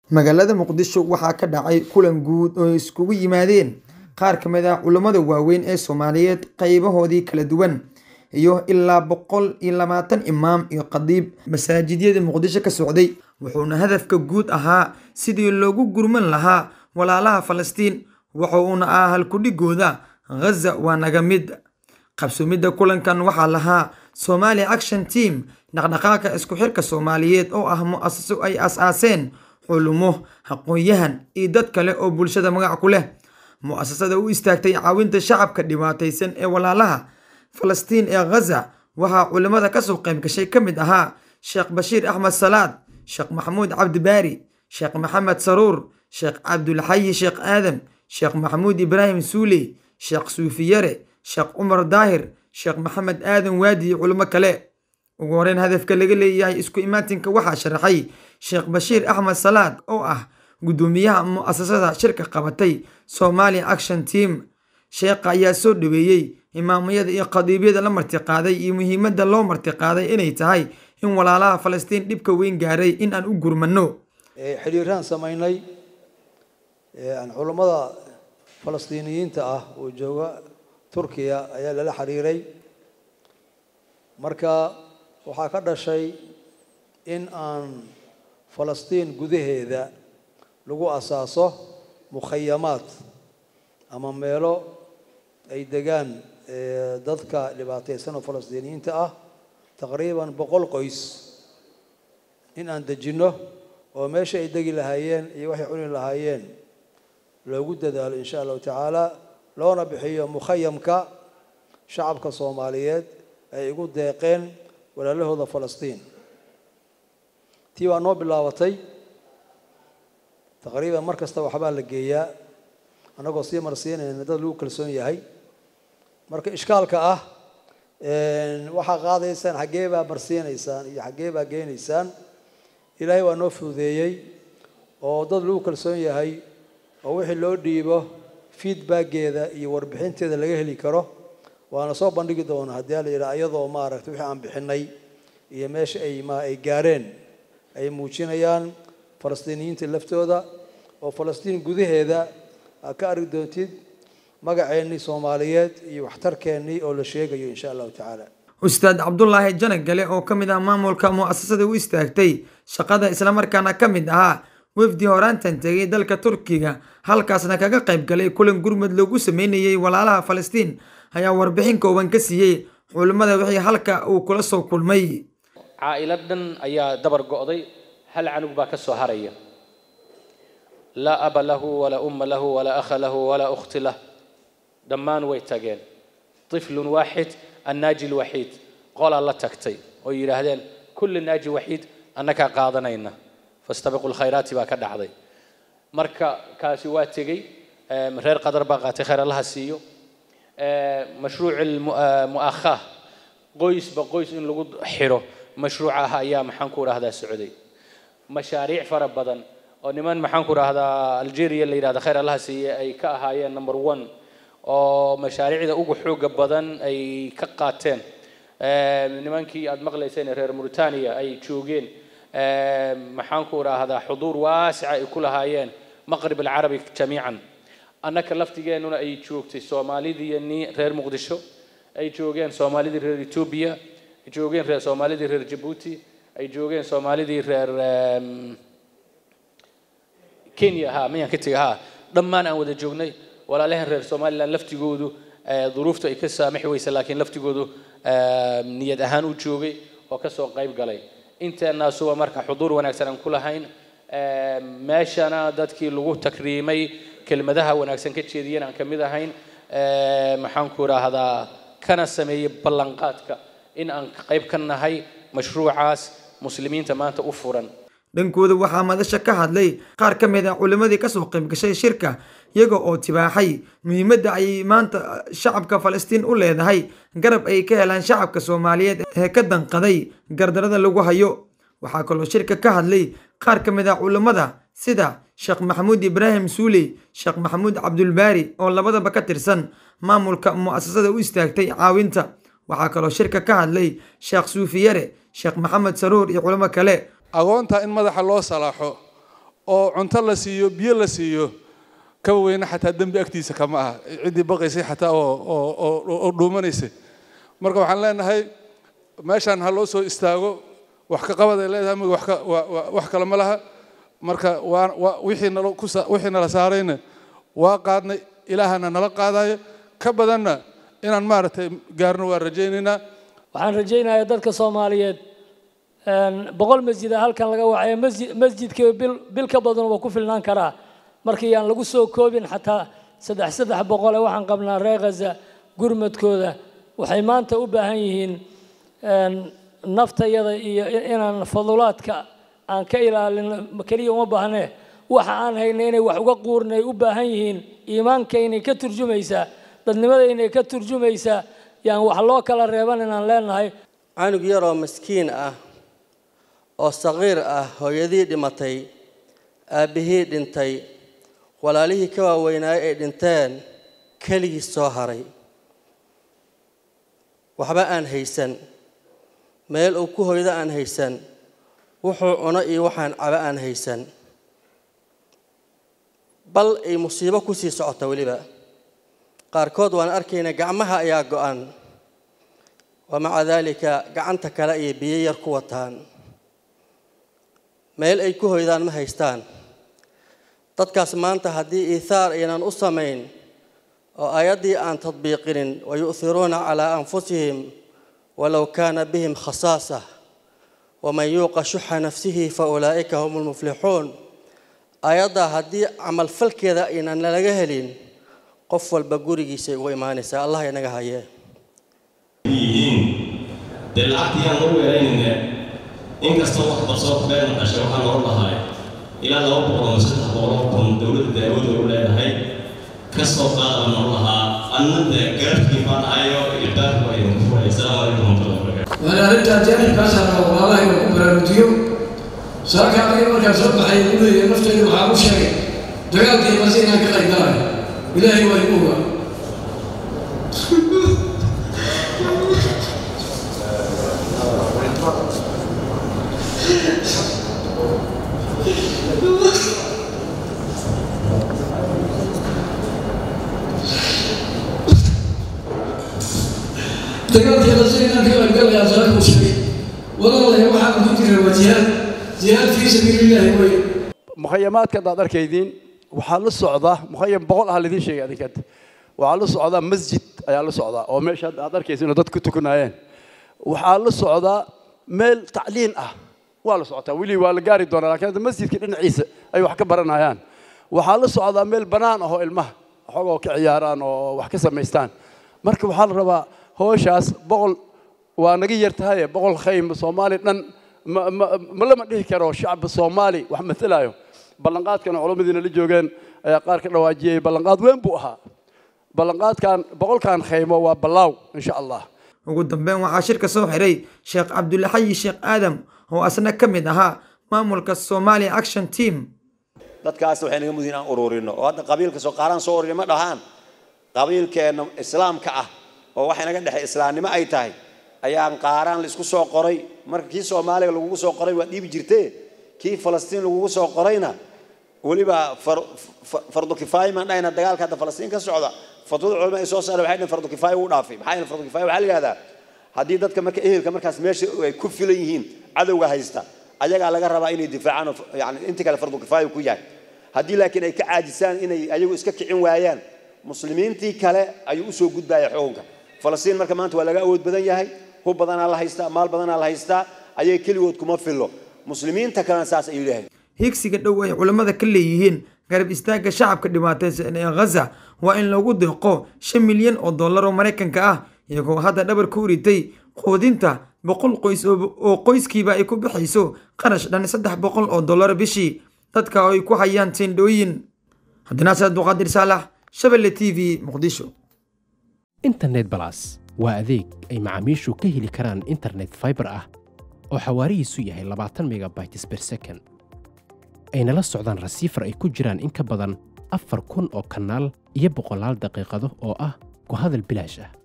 magaalada muqdisho waxaa ka dhacay kulan guud oo iskugu yimaadeen qaar ka mid ah culammada waaweyn ee soomaaliyeed qaybahoodii kala duwan iyo ilaa boqol iyo labaatan imaam iyo khadiib masaajidyada muqdisho ka socday wuxuuna hadafka guud ahaa sidii loogu gurman lahaa walaalaha falastiin waxa uuna ah halkudhigooda ghaza waa naga mid qabsumidda kulankan waxaa lahaa somali action team dhaqdhaqaaqa isku xirka soomaaliyeed oo ah mu-asaso ay as-aaseen xulumo aqoon-yahan iyo dad kale oo bulshada magac ku leh mu-asasada u istaagtay caawinta shacabka dhibaataysan ee walaalaha falastiin ee ghaza waxaa culimmada kasoo qayb gashay ka mid ahaa sheekh bashiir axmed salaad sheekh maxamuud cabdibaari sheekh maxamed saruur sheekh cabdulxayi sheekh aadam sheekh maxamuud ibraahim suuley sheekh suufiyare sheekh cumar daahir sheekh maxamed aadan waadi iyo culimo kale ugu horeyn hadafka laga leeyahay isku imaatinka waxaa sharaxay sheekh bashiir axmed salaad oo ah guddoomiyaha mu-asasada shirka qabatay somali action team sheekha ayaa soo dhaweeyey imaamayada iyo khadiibyada la martiqaaday iyo muhiimadda loo martiqaaday inay tahay in walaalaha falastiin dhibka weyn gaaray in aan u gurmano xidhiiraan samaynay culammada falastiiniyiinta ah oo jooga turkiya ayaa lala xiriiray marka waxaa ka dhashay in aan falastiin gudaheeda lagu asaaso mukhayamaad ama meelo ay degaan dadka dhibaataysan oo falastiiniyiinta ah taqriiban boqol qoys in aan dejinno oo meesha ay degi lahaayeen iyo waxay cuni lahaayeen loogu dadaalo insha allahu tacaala loona bixiyo mukhayamka shacabka soomaaliyeed ay igu deeqeen walaalahooda falastiin tii waa noo bilaabatay taqriiban mar kasta waxbaa la geeyaa annagoo sii marsiinayna dad lagu kalsoon yahay marka ishkaalka ah waxaa qaadaysaan xaggee baa marsiinaysaan iyo xaggee baa geenaysaan ilaahay waa noo fududeeyey oo dad lagu kalsoon yahay oo wixii loo dhiibo feedbackeeda iyo warbixinteeda laga heli karo waana soo bandhigi doona haddii ala yidhaha iyadoo maaragtay wixii aan bixinay iyo meesha ay ma ay gaareen ay muujinayaan falastiiniyiinta laftooda oo falastiin gudaheeda aa ka argi doontid magaceennii soomaaliyeed iyo waxtarkeennii oo la sheegayo insha allahu tacaala ustaad cabdulaahi janagale oo ka mid ah maamulka mu-asasada u istaagtay shaqada islamarkaana ka mid ahaa wefdi horaantan tegay dalka turkiga halkaasna kaga qayb galay kulan gurmud loogu sameynayay walaalaha falastiin ayaa warbixin kooban ka siiyey culimmada wixii halka uu kula soo kulmay caa'ilad dhan ayaa dabar go'day hal canug baa ka soo haraya laa aba lahu walaa umma lahu walaa akha lahu walaa ukhti lah dhammaan way tageen طفل واحد الناجي الوحيد qolaa la tagtay oo yidhaahdeen kulli naaji waxiid annagaa qaadanayna fastabiqu lkhayraati baa ka dhacday marka kaasi waa tegey reer qadar baa qaatay khayr allaha siiyo mashruuc mu'akhaah qoysba qoys in lagu xidho mashruuc ah ayaa maxaan ku dhahdaa socday mashaariic fara badan oo niman maxaan ku dhahdaa algeria la yidhahda khayr allaha siiye ay ka ahaayeen number one oo mashaariicda ugu xooga badan ay ka qaateen nimankii aad maqlayseen reer mauritania ay joogeen maxaan ku idhaahdaa xuduur waasica ay ku lahaayeen maqrib alcarabi jamiican annaka laftigeennuna ay joogtay soomaalidii ni reer muqdisho ay joogeen soomaalidii reer etoobiya ay joogeen reer soomaalidii reer jabuuti ay joogeen soomaalidii reer kenya ha miyaan ka tegay ha dhammaan aan wada joognay walaalahan reer somalilan laftigoodu duruuftu ay ka saamixi weysa laakiin laftigoodu niyad ahaan u joogay oo kasoo qayb galay inteenaasuba marka xuduur wanaagsan aan ku lahayn meeshana dadkii lagu takriimay kelmadaha wanaagsan ka jeediyeen aan kamid ahayn maxaan ku idhaahdaa kana sameeyey ballanqaadka in aan qayb ka nahay mashruucaas muslimiinta maanta u furan dhankooda waxaa madasha ka hadlay qaar ka mid ah culimmadii kasoo qayb gashay shirka iyaga oo tibaaxay muhiimadda ay maanta shacabka falastiin u leedahay garab ay ka helaan shacabka soomaaliyeed ee ka danqaday gardarada lagu hayo waxaa kaloo shirka ka hadlay qaar ka mid ah culimmada sida sheekh maxamuud ibraahim suuley sheekh maxamuud cabdulbaari oo labadaba ka tirsan maamulka mu'asasada u istaagtay caawinta waxaa kaloo shirka ka hadlay sheekh suufiyare sheekh maxamed saruur iyo culimo kale agoonta in madaxa loo salaaxo oo cunto la siiyo biyo la siiyo kaba weyne xataa dembi agtiisa kama aha ciddii baqaysay xataa oo oo oo oo dhuumanaysay marka waxaan leenahay meeshaan ha loo soo istaago wax ka qabad ay leedahay mag wax ka wa- wa- wax kale ma laha marka waa waa wixii nala ku sa- wixii nala saarayna waa qaadnay ilaahana nala qaadayo ka badanna inaan maaragtay gaarno waan rajaynaynaa waxaan rajaynayaa dadka soomaaliyeed een, boqol masjida halkan laga wacaya masjid masjidkii bil bil ka badan waa ku filnaan karaa markii aan lagu soo koobin xataa saddex saddex boqole waxaan qabnaa reer khaza gurmadkooda waxay maanta u baahan yihiin een, naftayada iyo i- inaan fadulaadka aan ka ilaalino keliya uma baahnee waxa aan hayna inay wax uga quurnay u baahan yihiin iimaankaynay ka turjumaysaa dadnimadaynay ka turjumaysaa yaan wax loo kala reeban inaan leenahay canug yaroo maskiin ah oo saqiir ah hooyadii dhimatay aabbihii dhintay walaalihii ka waaweynaay ay dhinteen keligii soo haray waxba aan haysan meel uu ku hoydo aan haysan wuxuu cuno iyo waxaan cabo aan haysan bal ay musiibo ku sii socota weliba qaarkood waan arkaynaa gacmaha ayaa go-an wamaca daalika gacanta kale ayay biyo yar ku wataan meel ay ku hoydaan ma haystaan dadkaas maanta haddii iithaar aynan u samayn oo aayaddii aan tadbiiqinin wayu'hiruuna calaa anfusihim walow kaana bihim khasaasa waman yuuqa shuxa nafsihi fa ulaa'ika hum lmuflixuun aayaddaa haddii camalfalkeeda aynan nalaga helin qof walba gurigiisay ugu imaanaysaa allah inaga hayee yihiin dee lacagtii aan lagu weeraynayna inkastoo wax barsoo been dhashay waxaa loo lahay ilaa laba boqol ama saddex boqol oo kun dowladda daawada u leedahay ka soo qaada noo lahaa anna dee garabkii baan ahayo iyo baarku waa idinku furay asalaamu calaykum waraxmatullahi wabarakaatu waana arrintaa jaanibkaas rabaa walaalaha inuu ku baraarujiyo saaka aniga markaan soo baxay u leeyahay naftayda waxaa u sheegay dagaalkii mase inaan ka qayb galay ilaahay waa igu ogaa dagaalkii mase inaan ka qayb galayaa saaka u sheegay walaalahay waxaan ku jira waa jihaad jihaad fii sabiilillahi wey mukhayamaadka haddaad arkaydiin waxaa la socdaa mukhayam boqol ah laydin sheegay adinka waxaa la socdaa masjid ayaa la socdaa oo meesha hadda aad arkaysa inuu dad ku tukanayeen waxaa la socdaa meel tacliin ah waa la socotaa weli waa la gaari doonaa laakiin hadda masjidka dhinaciisa ay wax ka baranayaan waxaa la socdaa meel bannaan ah oo ilmaha xogoo ka ciyaaraan oo wax ka samaystaan marka waxaa la rabaa howshaas boqol waa naga yar tahaye boqol khaym soomaali dhan ma ma ma lama dhihi karo shacbi soomaali wax matalayo ballanqaadkana culummadiina la joogeen ayaa qaar ka dhawaajiyey ballanqaad weyn buu ahaa ballanqaadkan boqolkan khaymo waa ballaaw insha allah ugu dambeyn waxaa shirka soo xiray sheekh cabdulaxayi sheekh aadam oo asna ka mid ahaa maamulka somalia action team dadkaas waxay naga mudin aan ururino oo hadda qabiilka soo qaaraan soo ururin ma dhahaan qabiilkeenna islaamka ah oo waxa naga dhexay islaamnimo ay tahay ayaan qaaraan laisku soo qoray marka kii soomaaliga lagugu soo qoray waa dhiibi jirtee kii falastiin lagugu soo qorayna weliba fardu kifaaya maan dhahayna dagaalka hadda falastiin ka socda fatwada culama ay soo saareen waxay dhahen fardu kifaaya wuu dhaafay maxaa yeele fardu kifaaya waxaa la yidhahdaa haddii dadka marka ehelka markaas meesha ay ku filan yihiin cadowga haysta ayagaa laga rabaa inay difaacaan oo yani inta kale fardu kifaaya ku yahay haddii laakiin ay ka caajisaan inay ayagu iska kicin waayaan muslimiintii kale ayuu usoo gudbaya xukunka falastiin marka maanta waa laga awood badan yahay hub badanaa la haystaa maal badanaa la haystaa ayay keligood kuma fillo muslimiinta kalena saas ayuu leeyahay higsiga dhow ay culammada ka leeyihiin garab istaagga shacabka dhibaataysan ee ghaza waa in lagu deeqo shan milyan oo dollar oo maraykanka ah iyagoo hadda dhabar ku uritay quudinta boqol qoys oo qoyskiiba ay ku bixayso qarash dhan saddex boqol oo dollar bishii dadka oo ay ku hayaan tendhooyin cabdinaasir abduqaadir saalax shabelle t v muqdisho internet balas waa adeeg ay macaamiishu ka heli karaan internet fiber ah oo xawaarihiisu yahay labaatan megabytes per second ayna la socdaan rasiifar ay ku jiraan in ka badan afar kun oo kanaal iyo boqolaal daqiiqado oo ah ku hadal bilaash ah